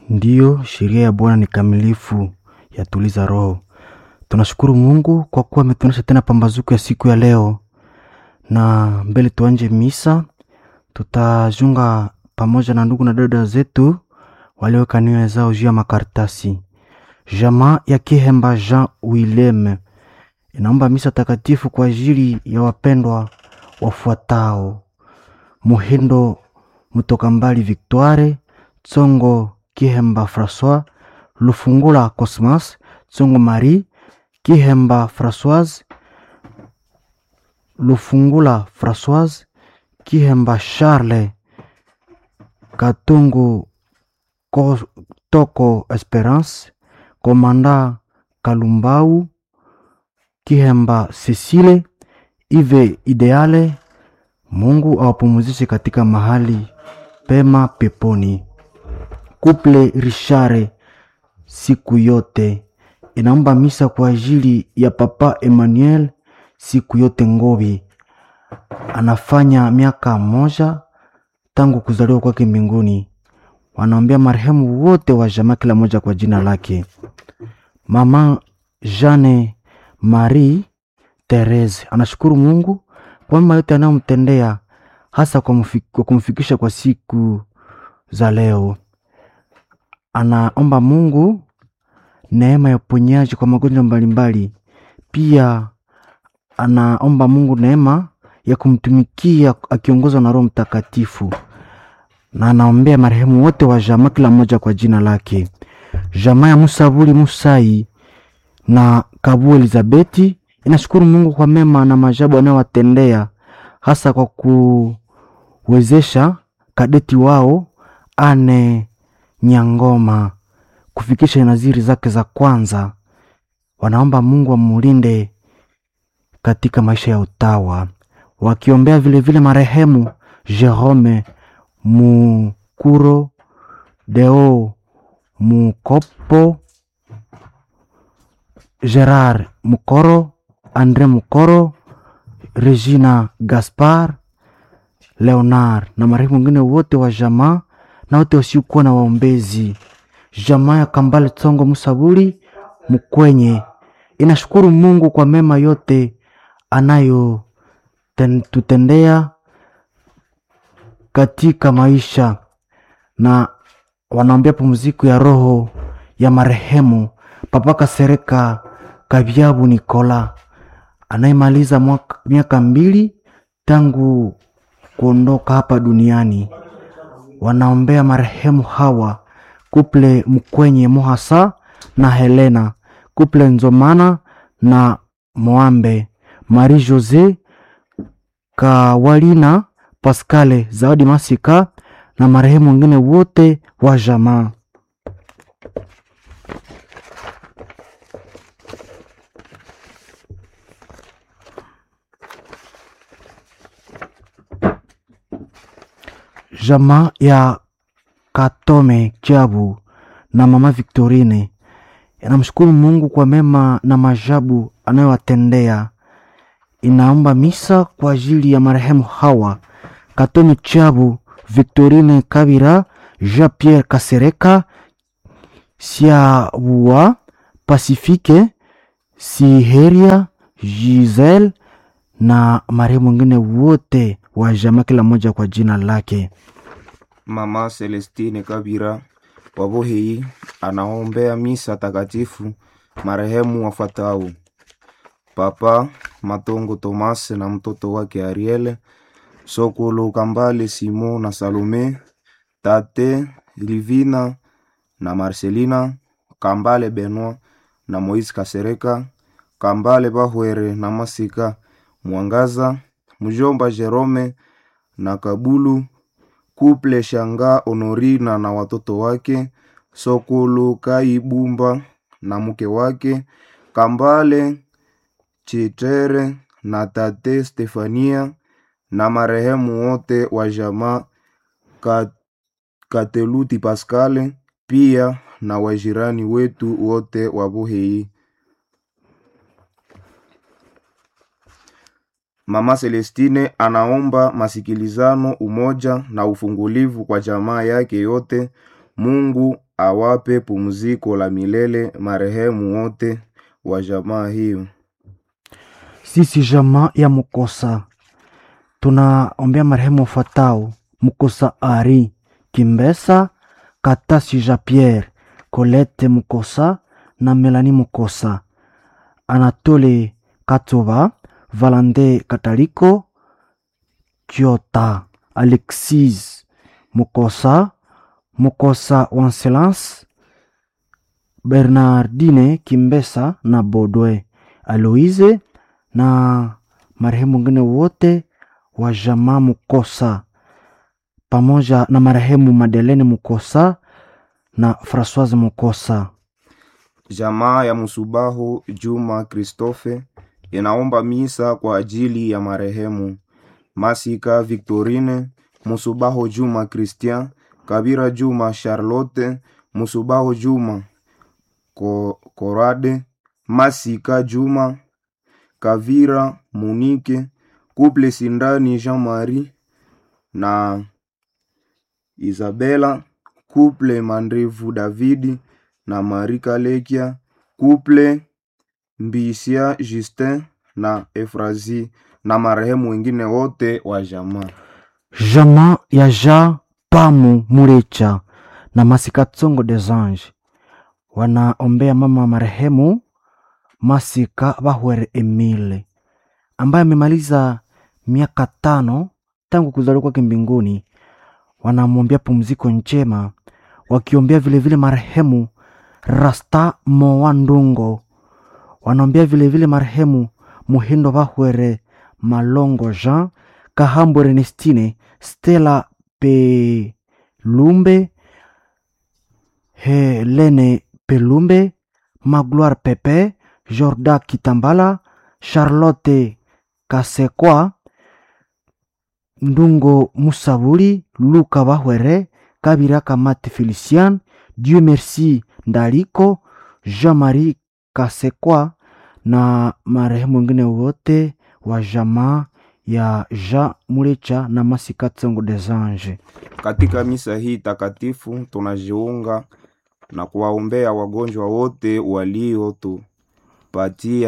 Ndiyo, sheria ya Bwana ni kamilifu, yatuliza roho. Tunashukuru Mungu kwa kuwa ametuonyesha tena pambazuko ya siku ya leo, na mbele tuanje misa, tutajunga pamoja na ndugu na dada zetu walioweka nia zao juu ya makaratasi. Jamaa ya Kihemba Jean Willem inaomba misa takatifu kwa ajili ya wapendwa wafuatao: Muhindo Mutoka Mbali Victoire, Tsongo Kihemba Francois, Lufungula Cosmas, Tsongo Marie, Kihemba Françoise, Lufungula Françoise, Kihemba Charles, Katungu Ko- Toko Esperance, Komanda Kalumbau, Kihemba Cecile, Ive Ideale. Mungu awapumzishe katika mahali pema peponi. Kuple Richare siku yote inaomba misa kwa ajili ya Papa Emmanuel siku yote Ngobi, anafanya miaka moja tangu kuzaliwa kwake mbinguni. Wanaombea marehemu wote wa jamaa, kila moja kwa jina lake. Mama Jeanne Marie Therese anashukuru Mungu kwa mema yote anayomtendea hasa kwa, mfi- kwa kumfikisha kwa siku za leo. Anaomba Mungu neema ya uponyaji kwa magonjwa mbalimbali. Pia anaomba Mungu neema ya kumtumikia akiongozwa na Roho Mtakatifu, na anaombea marehemu wote wa jamaa, kila mmoja kwa jina lake. Jamaa ya Musabuli Musai na Kabu Elizabeti inashukuru Mungu kwa mema na maajabu anayowatendea hasa kwa kuwezesha kadeti wao Ane Nyangoma kufikisha naziri zake za kwanza. Wanaomba Mungu amulinde katika maisha ya utawa, wakiombea vilevile marehemu Jerome Mukuro, Deo Mukopo, Gerard Mukoro, Andre Mukoro, Regina Gaspar, Leonard na marehemu wengine wote wa jamaa na wote wasiokuwa na waombezi. Jamaa ya Kambale Tsongo Musaburi Mkwenye inashukuru Mungu kwa mema yote anayotutendea katika maisha na wanaombea pumziko ya roho ya marehemu Papa Kasereka Kabyabu Nikola anayemaliza mwaka- miaka mbili tangu kuondoka hapa duniani. Wanaombea marehemu hawa kuple Mkwenye Mohasa na Helena, kuple Nzomana na Moambe, Marie Jose Kawalina, Pascale Zawadi Masika na marehemu wengine wote wa jamaa. Jamaa ya Katome Jabu na mama Victorine inamshukuru Mungu kwa mema na majabu anayowatendea. Inaomba misa kwa ajili ya marehemu hawa Katome Jabu, Victorine Kabira, Jean Pierre Kasereka, Siabua, Pasifike, Siheria, Giselle na marehemu wengine wote wa jamaa, kila mmoja kwa jina lake. Mama Celestine Kabira wa Bohei anaombea misa takatifu marehemu wafuatao: Papa Matongo Tomase na mtoto wake Ariel, Sokolo Kambale Simon na Salome, Tate Livina na Marcelina, Kambale Benoit na Moise Kasereka, Kambale Bahwere na Masika Mwangaza, mjomba Jerome na Kabulu Kuple Shanga Honorina na watoto wake, Sokolo Kaibumba na mke wake, Kambale Chitere na tate Stefania na marehemu wote wa jamaa Ka- Kateluti Pascale, pia na wajirani wetu wote wa Buhei. Mama Celestine anaomba masikilizano, umoja na ufungulivu kwa jamaa yake yote Mungu awape pumziko la milele marehemu wote wa jamaa hiyo. Sisi jamaa ya Mukosa tunaombea marehemu wafuatao: Mukosa Ari Kimbesa, Katasi Jean Pierre, Colette Mukosa na Melanie Mukosa, Anatole Katova, Valande Kataliko, Kiota, Alexis Mukosa, Mukosa Wanselance, Bernardine Kimbesa na Bodwe Aloise na marehemu wengine wote wa jamaa Mukosa pamoja na marehemu Madelene Mukosa na Francoise Mukosa. Jamaa ya Musubahu Juma Christophe inaomba misa kwa ajili ya marehemu Masika Victorine, Musubahu Juma Christian, Kabira Juma Charlotte, Musubahu Juma Ko- Korade, Masika Juma Kavira Munike, Couple Sindani Jean-Marie na Isabela, Couple Mandrevu Davidi na Marie Kalekia, Couple Mbisia Justin na Efrazi na marehemu wengine wote wa jamaa. Jamaa ya Ja Pamu Murecha na Masika Tsongo des Anges wanaombea mama wa marehemu Masika Bahwere Emile ambaye amemaliza miaka tano tangu kuzaliwa kwake mbinguni. Wanamwombea pumziko njema, wakiombea vilevile marehemu Rasta Moa Ndungo, wanaombea vilevile marehemu Muhindo Bahwere Malongo Jean Kahambo Ernestine Stella Pelumbe Helene Pelumbe Magloire Pepe Jorda Kitambala Charlotte Kasekwa Ndungo Musabuli Luka Bahwere Kabira Kamate Felician Dieu Merci Ndaliko Jean-Marie Kasekwa na marehemu wengine wote wa jamaa ya Jean Mulecha na Masika Tsongo des Anges. Katika misa hii takatifu tunajiunga na kuwaombea wagonjwa wote waliotupatia